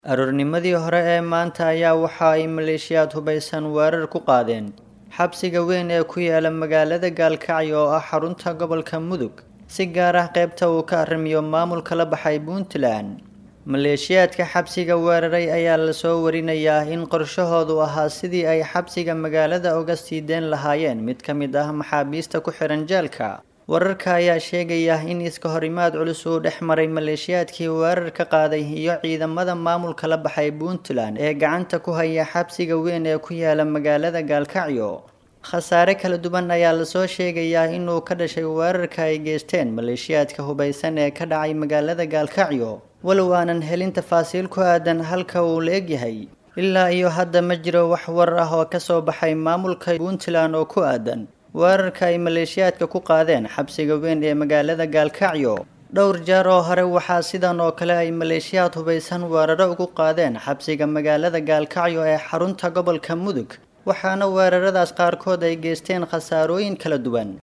aroornimadii hore ee maanta ayaa waxa ay maleeshiyaad hubaysan weerar ku qaadeen xabsiga weyn ee ku yaala magaalada gaalkacyo oo ah xarunta gobolka mudug si gaar ah qaybta uu ka arrimiyo maamulka la baxay puntland maleeshiyaadka xabsiga weeraray ayaa lasoo warinayaa in qorshahoodu ahaa sidii ay xabsiga magaalada uga sii deen lahaayeen mid ka mid ah maxaabiista ku xihan jeelka wararka ayaa sheegaya in iska horimaad culus uu dhex maray maleeshiyaadkii weerar ka qaaday iyo ciidamada maamulka la baxay puntland ee gacanta ku haya xabsiga weyn ee ku yaala magaalada gaalkacyo khasaare kala duwan ayaa lasoo sheegayaa inuu ka dhashay weerarka ay geysteen maleeshiyaadka hubaysan ee ka dhacay magaalada gaalkacyo walow aanan helin tafaasiil ku aadan halka uu la egyahay ilaa iyo hadda ma jiro wax war ah oo kasoo baxay maamulka puntland oo ku aadan weerarka ay maleeshiyaadka ku qaadeen xabsiga weyn ee magaalada gaalkacyo dhowr jeer oo hore waxaa sidan oo kale ay maleeshiyaad hubaysan weeraro ugu qaadeen xabsiga magaalada gaalkacyo ee xarunta gobolka mudug waxaana weeraradaas qaarkood ay geysteen khasaarooyin kala duwan